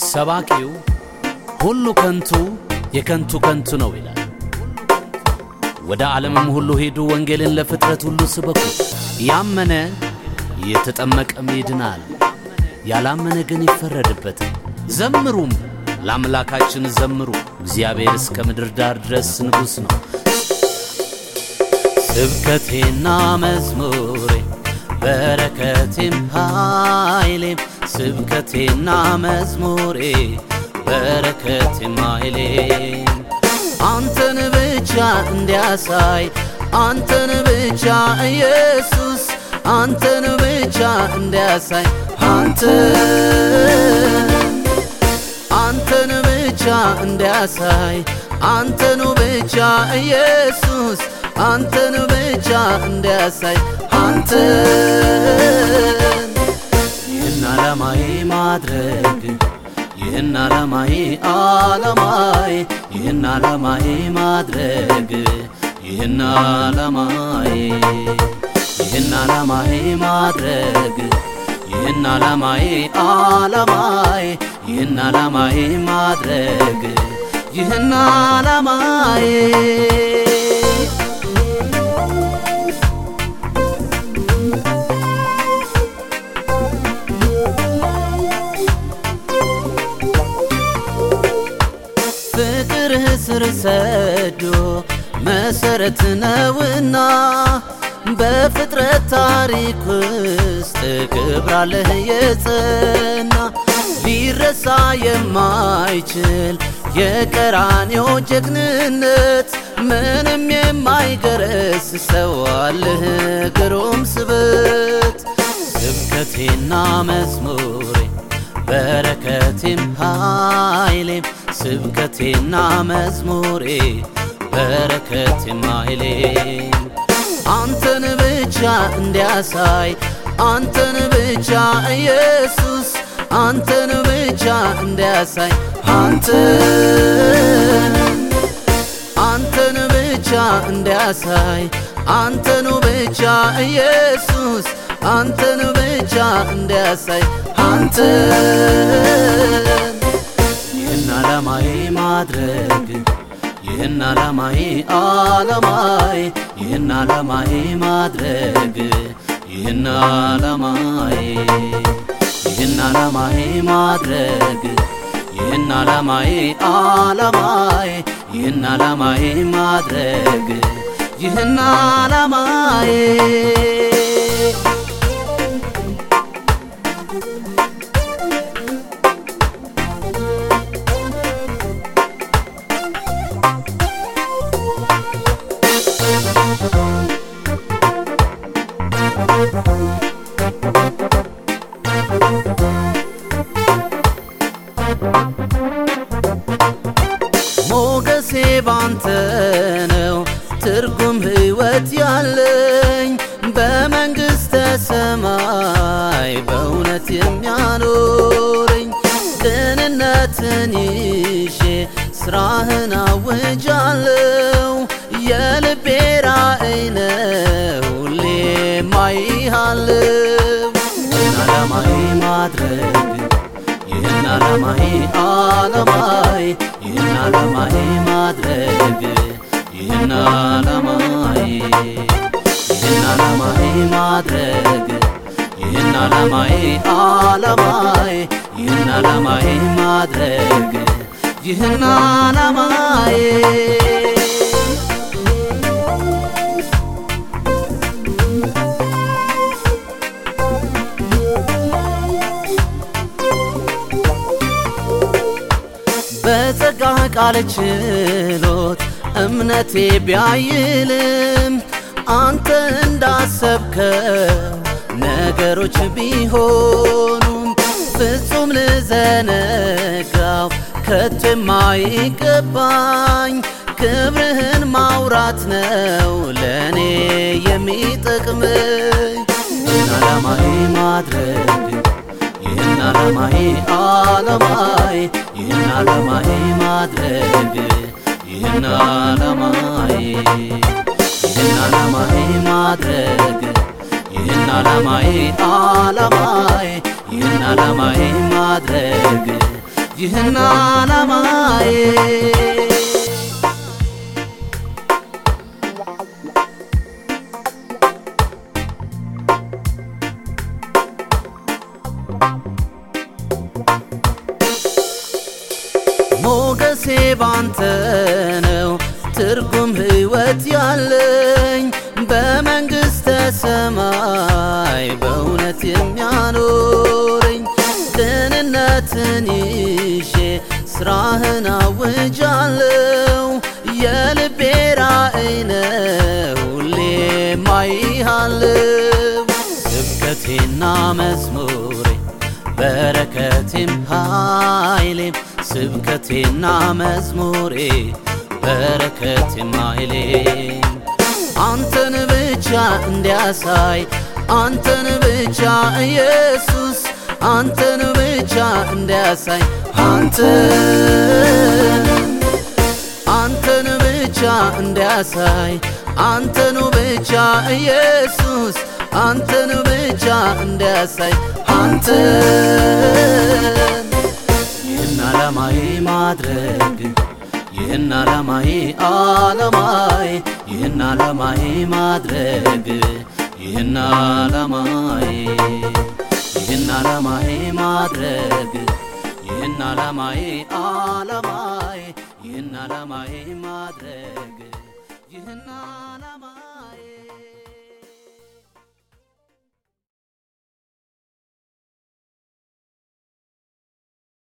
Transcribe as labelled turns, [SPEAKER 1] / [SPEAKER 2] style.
[SPEAKER 1] ሰባኪው ሁሉ ከንቱ የከንቱ ከንቱ ነው ይላል። ወደ ዓለምም ሁሉ ሄዱ፣ ወንጌልን ለፍጥረት ሁሉ ስበኩ። ያመነ የተጠመቀም ይድናል፣ ያላመነ ግን ይፈረድበታል። ዘምሩም ለአምላካችን ዘምሩ፣ እግዚአብሔር እስከ ምድር ዳር ድረስ ንጉሥ ነው። ስብከቴና መዝሙሬ በረከቴም ኃይሌም ስብከቴና መዝሙሬ በረከቴም ኃይሌም አንተን ብቻ እንዲያሳይ አንተን ብቻ ኢየሱስ አንተን ብቻ እንዲያሳይ አንተን አንተን ብቻ እንዲያሳይ አንተኑ ብቻ ኢየሱስ አንተን ብቻ እንዲያሳይ አንተን ይህን ዓላማዬ ማድረግ ይህን ዓላማዬ ዓላማዬ ይህን ዓላማዬ ማድረግ ይህን ዓላማዬ ይህን ዓላማዬ ማድረግ ይህን ዓላማዬ ዓላማዬ ይህን ዓላማዬ ማድረግ ይህን ዓላማዬ ፍቅርህ ስር ሰዶ መሰረት ነውና በፍጥረት ታሪክ ውስጥ ክብራለህ የጸና ሊረሳ የማይችል የቀራንዮ ጀግንነት ምንም የማይገረስ ሰው አለህ ግሩም ስብት ስብከቴና መዝሙሬ በረከቴም ኃይሌም ስብከቴና መዝሙሬ በረከቴም ኃይሌም አንተን ብቻ እንዲያሳይ አንተን ብቻ ኢየሱስ አንተን ብቻ እንዲያሳይ አንተን አንተን ብቻ እንዲያሳይ አንተኑ ብቻ ኢየሱስ አንተን ብቻ እንዲያሳይ አንተን ይህን ዓላማዬ ማድረግ ይህን ዓላማዬ ዓላማዬ ይህን ዓላማዬ ማድረግ ይህን ዓላማዬ ይህን ዓላማዬ ማድረግ ይህን ዓላማዬ ዓላማዬ ይህን ዓላማዬ ማድረግ ይህን ዓላማዬ ሞገሴ ባንተ ነው ትርጉም ሕይወት ያለኝ በመንግሥተ ሰማይ በእውነት የሚያኖረኝ ቅንነትን ይዤ ስራህን አውጃለሁ የልቤ ራእይ ነው ሁሌ ማይሃለው ይህን ዓላማዬ ማድረግ ይህን ዓላማዬ ዓላማዬ ይህን ዓላማዬ ማድረግ ይህን ዓላማዬ ይህን ዓላማዬ ማድረግ ይህን ዓላማዬ ዓላማዬ ይህን ዓላማዬ ማድረግ ይህን ዓላማዬ በጸጋ ቃል ችሎት እምነቴ ቢያይልም አንተ እንዳሰብከው ነገሮች ቢሆኑም ፍጹም ልዘነጋው ከቶ የማይገባኝ ክብርህን ማውራት ነው ለእኔ የሚጠቅመኝ ይህን ዓላማዬ ማድረግ ይህን ዓላማዬ ዓላማዬ ይህን ዓላማዬ ማድረግ ይህን ዓላማዬ ይህን ዓላማዬ ማድረግ ይህን ዓላማዬ ዓላማዬ ይህን ዓላማዬ ማድረግ ይህን ዓላማዬ ሞገሴ ባንተ ነው ትርጉም ሕይወት ያለኝ በመንግሥተ ሰማይ በእውነት የሚያኖረኝ ቅንነትን ይዤ ስራህን አውጃለው የልቤ ራእይ ነው ሁሌም አይሃለው ስብከቴና መዝሙሬ በረከቴም ኃይሌም ስብከቴና መዝሙሬ በረከቴም ኃይሌም አንተን ብቻ እንዲያሳይ አንተን ብቻ ኢየሱስ አንተን ብቻ እንዲያሳይ አንተን አንተን ብቻ እንዲያሳይ አንተኑ ብቻ ኢየሱስ አንተን ብቻ እንዲያሳይ አንተን ይህን ዓላማዬ ማድረግ ይህን ዓላማዬ ዓላማዬ ይህን ዓላማዬ ማድረግ ይህን ዓላማዬ ይህን ዓላማዬ ማድረግ ይህን ዓላማዬ ዓላማዬ ይህን ዓላማዬ ማድረግ ይህን ዓላማ